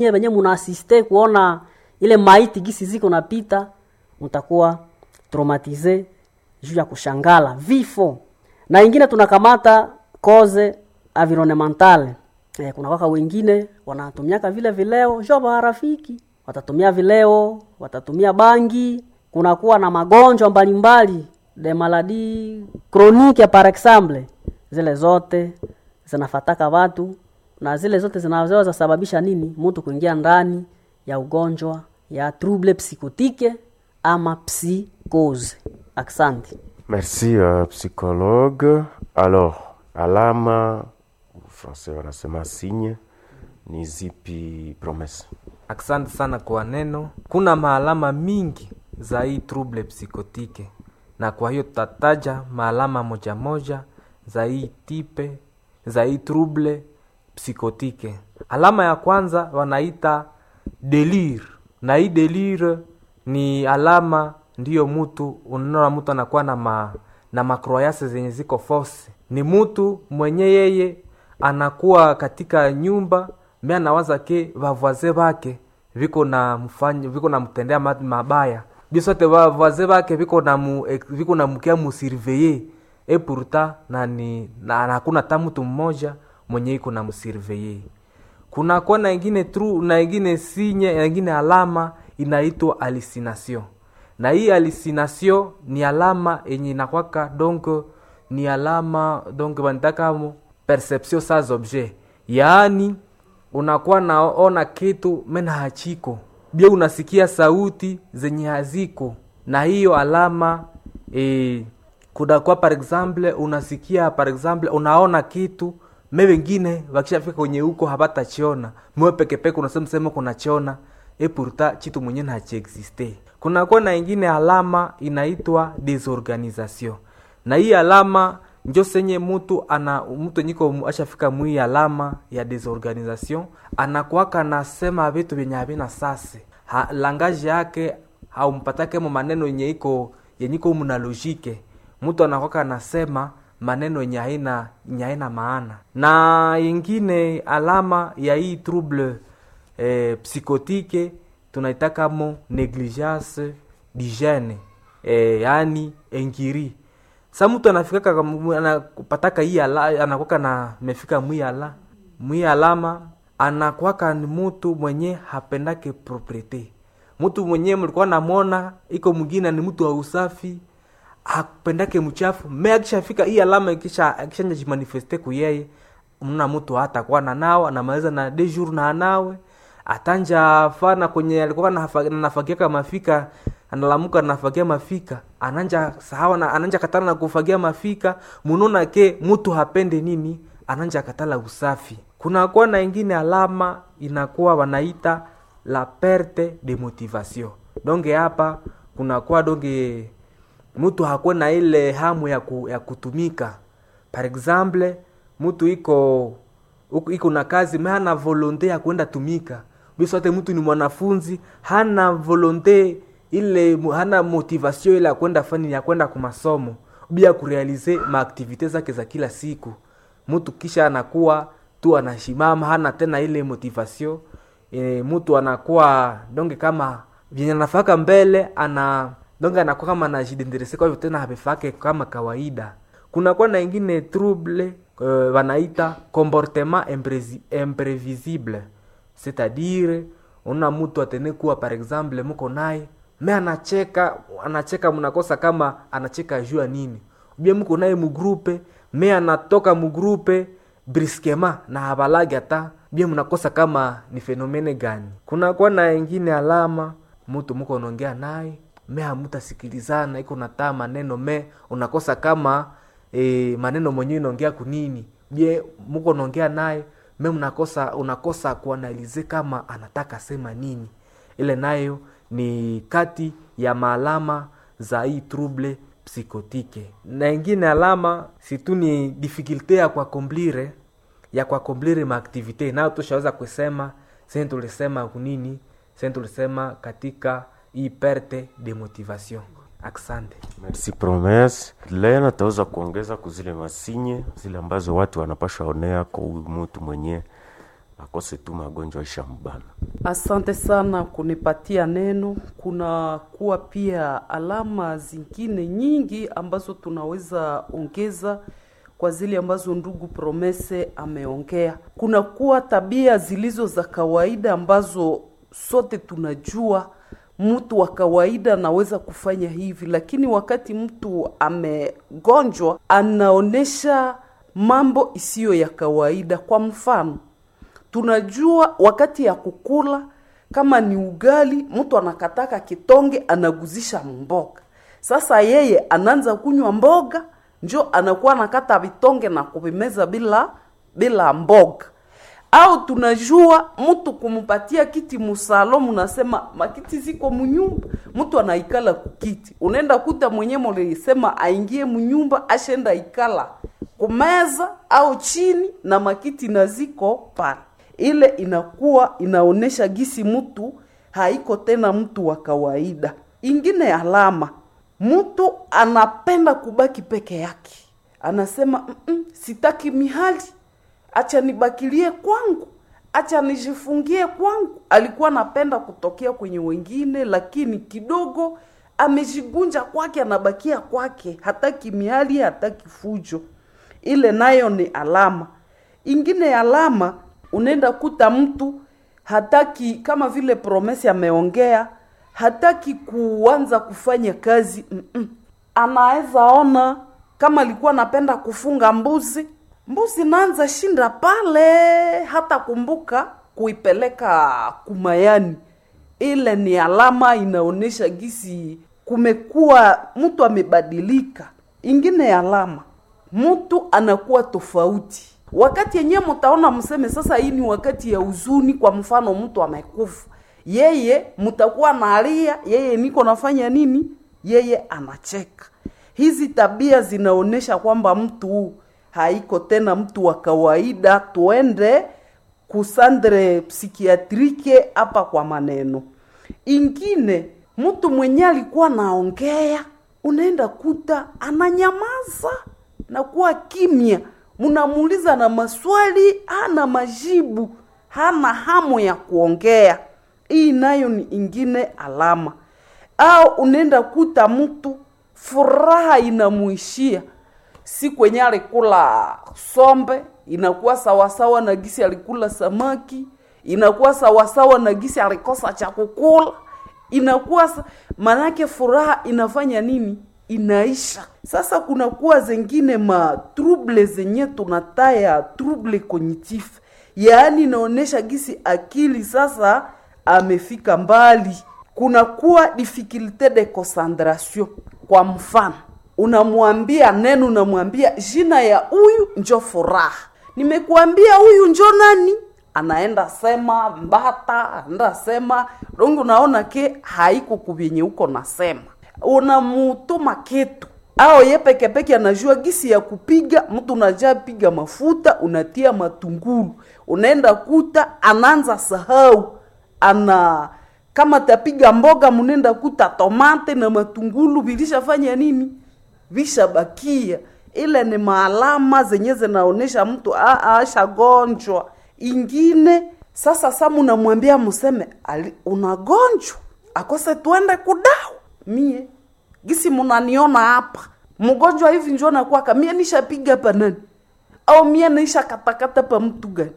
Nyie wenyewe munaasiste kuona ile maiti gisi ziko napita, mtakuwa traumatize juu ya kushangala vifo. Na ingine tunakamata koze environnementale eh, kuna waka wengine wanatumiaka vile vileo jo marafiki watatumia vileo, watatumia bangi, kunakuwa na magonjwa mbalimbali de maladi chronique par exemple, zile zote zinafataka watu na zile zote zinaweza sababisha nini mtu kuingia ndani ya ugonjwa ya trouble psychotique ama psychose. Asante. Merci uh, psychologue. Alors, alama français wanasema signe ni zipi promesse? Asante sana kwa neno. Kuna maalama mingi za hii trouble psychotique, na kwa hiyo tutataja maalama moja moja za hii tipe za hii trouble psychotique. Alama ya kwanza wanaita delire, na hii delire ni alama ndiyo mutu unaona mtu anakuwa na ma, na makroyase zenye ziko force. Ni mutu mwenye yeye anakuwa katika nyumba me anawaza ke vavwaze vake viko na mfanya viko na mtendea ma- mabaya bisote vavwaze vake viko na mu, eh, viko na mkia musurveye e pourtant na ni na na hakuna hata mtu mmoja mwenye iko na msurveye kunakuwa na ingine tru na ingine sinye na ingine alama inaitwa hallucination na hii hallucination ni alama yenye inakwaka donc ni alama donc banitaka perception sans objet yaani unakuwa naona kitu mena hachiko bia unasikia sauti zenye haziko na hiyo alama e, kunakuwa par exemple unasikia par exemple unaona kitu me wengine wakishafika kwenye huko hapatachiona mwe pekepeke unasema sema kunachiona e pourtant chitu mwenyewe hachiexiste kunakuwa na ingine alama inaitwa desorganisation na hii alama njo senye mutu ana mtu enyiko ashafika mwii alama ya desorganisation anakuwaka nasema vitu vyenye havina sase ha, langaji yake haumpatake mo maneno yenye iko yenye iko muna logike mtu anakwaka anasema maneno yenye haina yenye haina maana na ingine alama ya hii trouble eh, psychotique tunaitakamo negligence d'hygiene eh, yani engiri sa mtu anafikaka kam- anapataka hii ala anakwaka na mefika mwi ala mwi alama anakwaka ni mtu mwenye hapendake propriete mtu mwenye mlikuwa namwona iko mwingine ni mtu wa usafi hapendake mchafu me akishafika hii alama ikisha akishanja jimanifeste kuyeye mna mtu hata kuwa na nao anamaliza na de jour na anawe atanja fana kwenye alikuwa nafa- nafagiaka mafika analamuka nafagia mafika ananja sahawa na ananja katala na kufagia mafika munona ke mtu hapende nini ananja katala usafi kunakuwa na ingine alama inakuwa wanaita la perte de motivation donge hapa kunakuwa donge mtu hakuwa na ile hamu ya, ku, ya kutumika par exemple mtu iko uko- iko na kazi me hana volonte ya kwenda tumika bisote mtu ni mwanafunzi hana volonte ile mu- hana motivation ile ya kwenda fani ya kwenda kumasomo bia kurealize maaktivite zake za kila siku mtu kisha anakuwa tu anashimama hana tena ile motivation e, mtu anakuwa donge kama vyenye anafaka mbele ana donge anakuwa kama anajidenderese kwa hivyo tena havifake kama kawaida kunakuwa na ingine trouble uh, wanaita comportement impresi- imprevisible c'est-à-dire una mtu atene kuwa par exemple mko naye me anacheka anacheka mnakosa kama anacheka juu ya nini bie mko naye mugrupe me anatoka mugrupe briskema na habalagi hata bie mnakosa kama ni fenomene gani kunakuwa na ingine alama mtu mko unaongea naye me hamutasikilizana iko nataa maneno me unakosa kama e, maneno mwenyewe inaongea kunini bie muko unaongea naye me mnakosa unakosa kuanalize kama anataka sema nini ile nayo ni kati ya maalama za hii trouble psychotique na ingine alama situ ni difficulte ya kuakomplire ya kuakomplire maaktivite nayo tushaweza kusema sen tulisema kunini sen tulisema katika hii perte de motivation asante Merci promesse. Lena ataweza kuongeza kuzile masinye zile ambazo watu wanapasha onea kwa huyu mtu mwenye akose tu magonjwa ishambana. Asante sana kunipatia neno. Kuna kuwa pia alama zingine nyingi ambazo tunaweza ongeza kwa zile ambazo ndugu Promese ameongea. Kuna kuwa tabia zilizo za kawaida ambazo sote tunajua mtu wa kawaida anaweza kufanya hivi, lakini wakati mtu amegonjwa anaonesha mambo isiyo ya kawaida. Kwa mfano, tunajua wakati ya kukula kama ni ugali, mtu anakataka kitonge anaguzisha mboga. Sasa yeye anaanza kunywa mboga, njo anakuwa anakata vitonge na kuvimeza bila bila mboga. Au tunajua mtu kumupatia kiti musalo, munasema makiti ziko munyumba, mtu anaikala kukiti, unaenda kuta mwenye mulisema aingie munyumba, ashenda ikala kumeza au chini na makiti na ziko pale ile inakuwa inaonesha gisi mtu haiko tena mtu wa kawaida. Ingine alama, mtu anapenda kubaki peke yake, anasema mm -mm, sitaki mihali, acha nibakilie kwangu, acha nijifungie kwangu. Alikuwa anapenda kutokea kwenye wengine, lakini kidogo amejigunja kwake, anabakia kwake, hataki mihali, hataki fujo. Ile nayo ni alama. Ingine alama unaenda kuta mtu hataki kama vile Promesi ameongea, hataki kuanza kufanya kazi mm -mm. Anaweza ona kama alikuwa anapenda kufunga mbuzi, mbuzi naanza shinda pale, hata kumbuka kuipeleka kumayani. Ile ni alama inaonyesha gisi kumekuwa mtu amebadilika. Ingine alama, mtu anakuwa tofauti wakati yenyewe mtaona mseme sasa, hii ni wakati ya huzuni. Kwa mfano mtu amekufa, yeye mtakuwa nalia, yeye niko nafanya nini, yeye anacheka. Hizi tabia zinaonyesha kwamba mtu haiko tena mtu wa kawaida. Tuende kusandre psikiatrike hapa kwa maneno ingine. Mtu mwenye alikuwa naongea, unaenda kuta ananyamaza na kuwa kimya munamuuliza na maswali hana majibu, hana hamu ya kuongea. Hii nayo ni ingine alama. Au unaenda kuta mtu furaha inamuishia, si kwenye alikula sombe, inakuwa sawasawa na gisi alikula samaki, inakuwa sawasawa na gisi alikosa cha kukula, inakuwa manake furaha inafanya nini? inaisha. Sasa kunakuwa zengine ma trouble zenye tunataya trouble cognitif, yaani inaonesha gisi akili sasa amefika mbali. Kunakuwa difficulte de concentration. Kwa mfano, unamwambia neno, unamwambia jina ya huyu njo furaha, nimekuambia huyu njo nani, anaenda sema mbata, anaenda sema dongo, naona ke haiko kubyenye uko nasema unamutuma kitu au ye peke peke anajua gisi ya kupiga mtu, unajaa piga mafuta, unatia matungulu, unaenda kuta anaanza sahau, ana kama tapiga mboga, mnenda kuta tomate na matungulu vilishafanya nini, vishabakia. Ile ni maalama zenye zinaonesha mtu ashagonjwa. Ingine sasa, sa munamwambia museme unagonjwa, akose tuende kudawa mie gisi munaniona hapa mgonjwa hivi njo nakwaka mie nishapiga pa nani au mie naisha katakata pa mtu gani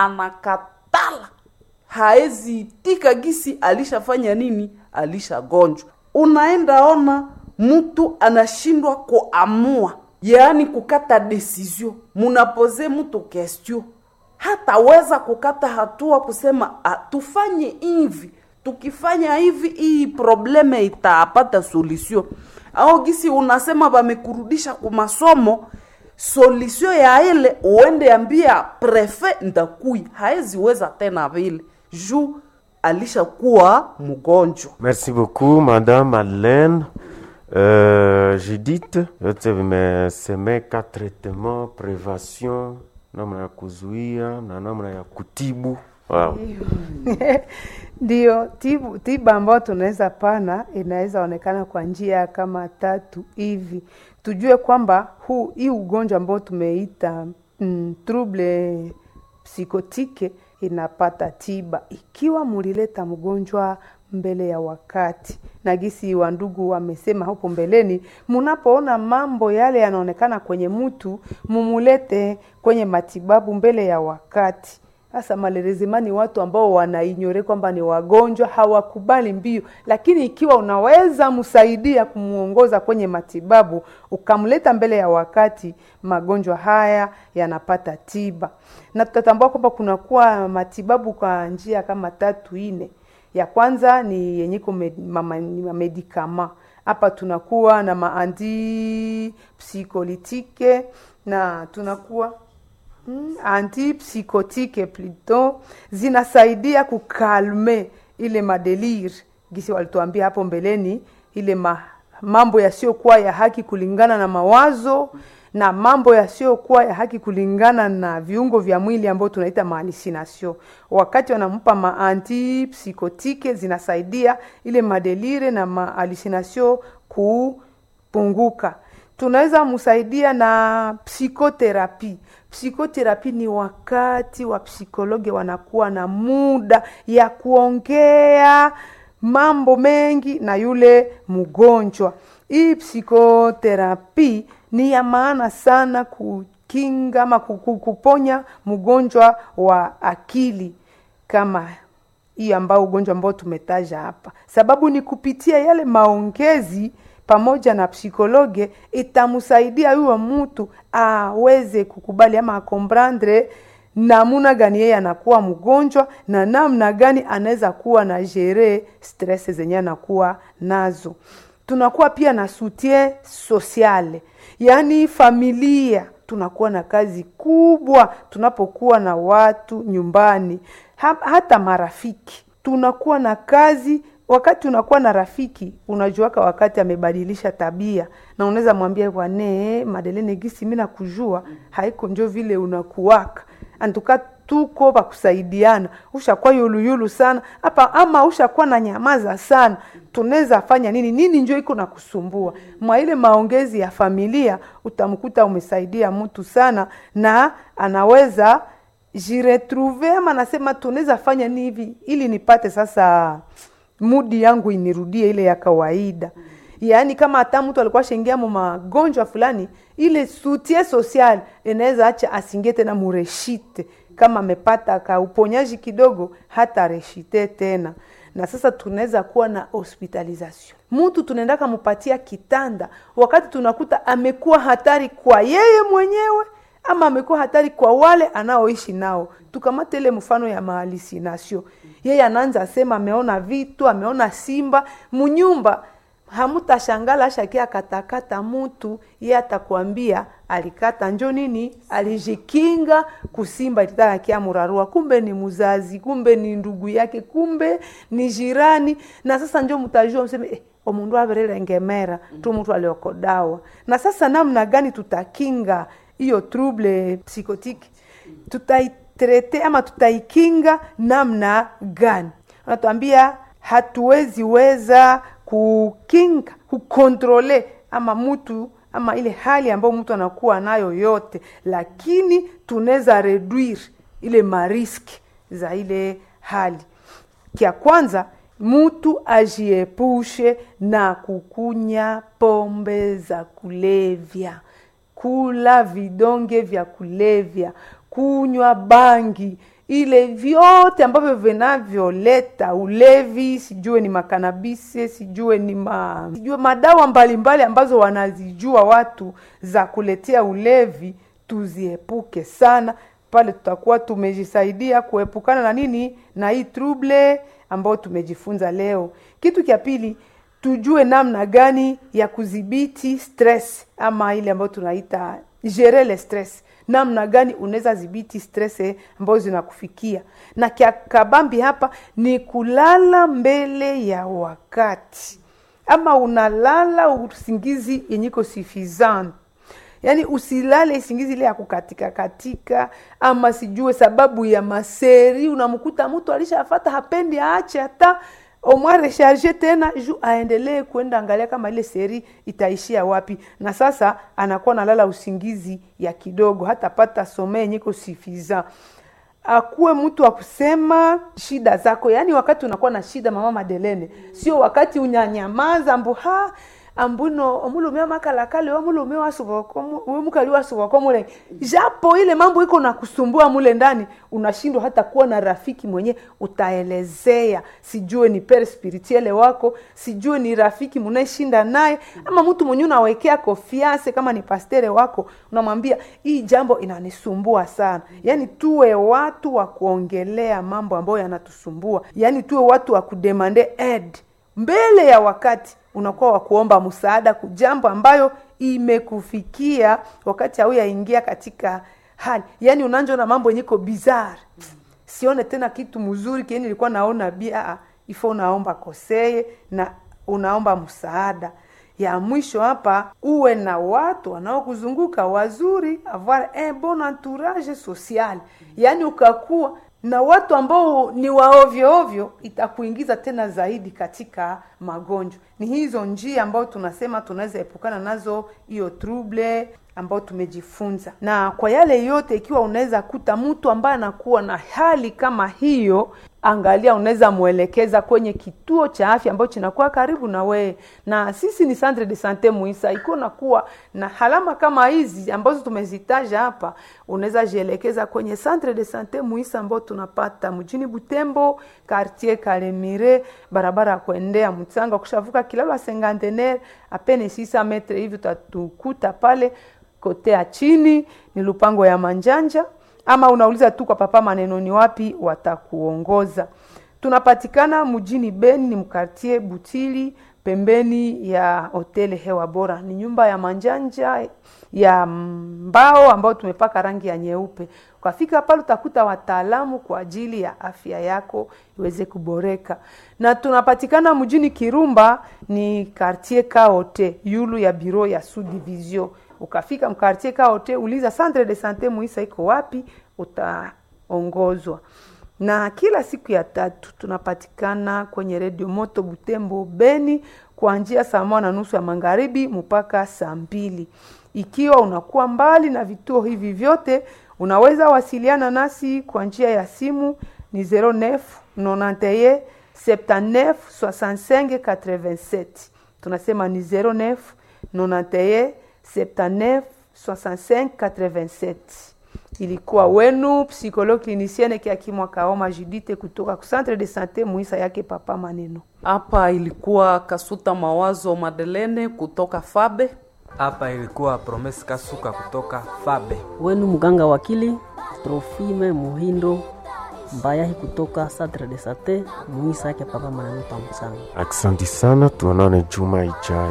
anakatala haezi tika gisi alishafanya nini alishagonjwa unaenda ona mtu anashindwa kuamua yaani kukata desizio munapoze mtu question hataweza kukata hatua kusema tufanye hivi tukifanya hivi hii probleme itapata solution. Au gisi unasema bamekurudisha ku masomo, solution ya ile uende ambia prefet ndakui, haezi weza tena vile juu alishakuwa mgonjwa. Merci beaucoup Madame Madeleine. Euh, Judith, yote vimesemeka traitement, prevention, namna ya kuzuia na namna ya kutibu. Wow. Ndiyo, tibu, tiba ambayo tunaweza pana inaweza onekana kwa njia kama tatu hivi. Tujue kwamba huu hii ugonjwa ambao tumeita mm, trouble psikotike inapata tiba ikiwa mulileta mgonjwa mbele ya wakati. Na gisi wa ndugu wamesema hapo mbeleni, munapoona mambo yale yanaonekana kwenye mtu, mumulete kwenye matibabu mbele ya wakati. Sasa malerezimani watu ambao wanainyore kwamba ni wagonjwa hawakubali mbio, lakini ikiwa unaweza msaidia kumuongoza kwenye matibabu ukamleta mbele ya wakati, magonjwa haya yanapata tiba, na tutatambua kwamba kunakuwa matibabu kwa njia kama tatu ine. Ya kwanza ni yenyiko medikama hapa tunakuwa na maandi psikolitike na tunakuwa Mm, antipsikotike plito zinasaidia kukalme ile madelir gisi walituambia hapo mbeleni, ile ma, mambo yasiyokuwa ya haki kulingana na mawazo na mambo yasiyokuwa ya haki kulingana na viungo vya mwili ambao tunaita mahalisinasio. Wakati wanampa maantipsikotike zinasaidia ile madelire na mahalisinasio kupunguka. Tunaweza msaidia na psikoterapi. Psikoterapi ni wakati wa psikologi wanakuwa na muda ya kuongea mambo mengi na yule mgonjwa. Hii psikoterapi ni ya maana sana kukinga ama kuponya mgonjwa wa akili kama hii ambao ugonjwa ambao tumetaja hapa, sababu ni kupitia yale maongezi pamoja na psikologe itamsaidia huyo mtu aweze kukubali ama akomprendre namuna gani yeye anakuwa mgonjwa na namna gani anaweza kuwa na jere stress zenye anakuwa nazo. Tunakuwa pia na soutien sociale, yaani familia tunakuwa na kazi kubwa tunapokuwa na watu nyumbani, ha, hata marafiki tunakuwa na kazi wakati unakuwa na rafiki unajuaka wakati amebadilisha tabia, na unaweza mwambia bwane Madelene gisi mimi nakujua haiko njo vile unakuwaka antuka tuko pakusaidiana, ushakuwa yuluyulu sana hapa ama ushakuwa na nyamaza sana, tunaweza fanya nini nini njo iko na kusumbua mwa ile maongezi ya familia, utamkuta umesaidia mtu sana na anaweza jiretrouve ama nasema tunaweza fanya nini hivi ili nipate sasa mudi yangu inirudie ile ya kawaida. Yaani kama hata mtu alikuwa shengia mu magonjwa fulani, ile soutien social inaweza acha asingie tena mureshite, kama amepata ka uponyaji kidogo, hata reshite tena. Na sasa tunaweza kuwa na hospitalization, mtu tunaenda kamupatia kitanda wakati tunakuta amekuwa hatari kwa yeye mwenyewe ama amekuwa hatari kwa wale anaoishi nao. Tukamate ile mfano ya mahalisinasio, yeye anaanza sema ameona vitu, ameona simba munyumba. Hamutashangala ashakia katakata mutu, ye atakwambia alikata njo nini, alijikinga kusimba ilitaka kia murarua, kumbe ni muzazi, kumbe ni ndugu yake, kumbe ni jirani. Na sasa njo mtajua mseme eh, omundu averele tu mtu aliokodawa. Na sasa namna gani tutakinga hiyo trouble psychotique tutaitrete ama tutaikinga namna gani? Anatuambia hatuwezi weza kukinga kukontrole ama mtu ama ile hali ambayo mtu anakuwa nayo yote, lakini tunaweza reduire ile mariski za ile hali. Kia kwanza mtu ajiepushe na kukunya pombe za kulevya kula vidonge vya kulevya, kunywa bangi, ile vyote ambavyo vinavyoleta ulevi, sijue ni makanabisi, sijue ni ma, sijue madawa mbalimbali mbali ambazo wanazijua watu za kuletea ulevi, tuziepuke sana. Pale tutakuwa tumejisaidia kuepukana na nini, na hii trouble ambayo tumejifunza leo. Kitu cha pili tujue namna gani ya kudhibiti stress ama ile ambayo tunaita gérer le stress, namna gani unaweza dhibiti stress ambazo zinakufikia. Na kia kabambi hapa ni kulala mbele ya wakati, ama unalala usingizi yenyiko suffisant yaani usilale isingizi ile ya kukatika katika, ama sijue sababu ya maseri. Unamkuta mtu alishafata hapendi aache hata omwa recharge tena ju aendelee kwenda angalia kama ile seri itaishia wapi, na sasa anakuwa nalala usingizi ya kidogo, hatapata some yenyeko suffisant. akuwe mtu wa kusema shida zako yaani wakati unakuwa na shida mama madelene sio wakati unyanyamaza mbu ha ambuno omulume amakalakale omulume wemukali wasubako mule japo ile mambo iko na kusumbua mule ndani unashindwa hata kuwa na rafiki mwenye utaelezea sijue ni pere spirituele wako sijue ni rafiki munaeshinda naye ama mtu mwenye unawekea kofiase kama ni pastere wako unamwambia hii jambo inanisumbua sana yaani tuwe watu wa kuongelea mambo ambayo yanatusumbua yaani tuwe watu wa kudemande ed mbele ya wakati unakuwa wa kuomba msaada kujambo ambayo imekufikia wakati hauyaingia katika hali yaani unanjo na mambo yenye iko bizarre sione tena kitu mzuri kieni nilikuwa naona bia ifo unaomba koseye na unaomba msaada ya mwisho hapa uwe na watu wanaokuzunguka wazuri avoir un bon entourage social yaani ukakuwa na watu ambao ni waovyo ovyo itakuingiza tena zaidi katika magonjwa ni hizo njia ambayo tunasema tunaweza epukana nazo hiyo trouble ambayo tumejifunza na kwa yale yote ikiwa unaweza kuta mtu ambaye anakuwa na hali kama hiyo angalia unaweza mwelekeza kwenye kituo cha afya ambacho kinakuwa karibu na wewe na sisi ni centre de sante muisa ikiwa nakuwa na halama kama hizi ambazo tumezitaja hapa unaweza jielekeza kwenye centre de sante muisa ambao tunapata mjini butembo quartier kalemire barabara ya kuendea mtsanga kushavuka kilalo ya sengantenaire apene 600 metre hivi utatukuta pale kote ya chini ni lupango ya manjanja ama unauliza tu kwa papa maneno ni wapi watakuongoza tunapatikana mjini beni ni mkartie butili pembeni ya hoteli hewa bora ni nyumba ya manjanja ya mbao ambayo tumepaka rangi ya nyeupe ukafika pale utakuta wataalamu kwa ajili ya afya yako iweze kuboreka na tunapatikana mjini kirumba ni kartier kaote yulu ya biro ya subdivision ukafika mkartier kaote uliza centre de sante muisa iko wapi utaongozwa na kila siku ya tatu tunapatikana kwenye redio moto butembo beni kuanzia saa moja na nusu ya magharibi mpaka saa mbili ikiwa unakuwa mbali na vituo hivi vyote unaweza wasiliana nasi kwa njia ya simu ni 09 91 79 65 87 tunasema ni 09 91 79 65 87 ilikuwa wenu psikolo klinisiene kiakimwa kaoma judite kutoka ku centre de sante muisa yake papa maneno hapa ilikuwa kasuta mawazo madelene kutoka fabe hapa ilikuwa promes kasuka kutoka fabe wenu mganga wakili trofime muhindo mbayahi kutoka centre de sante muisa yake papa maneno pamusanga Aksanti sana, tuonane juma ijayo.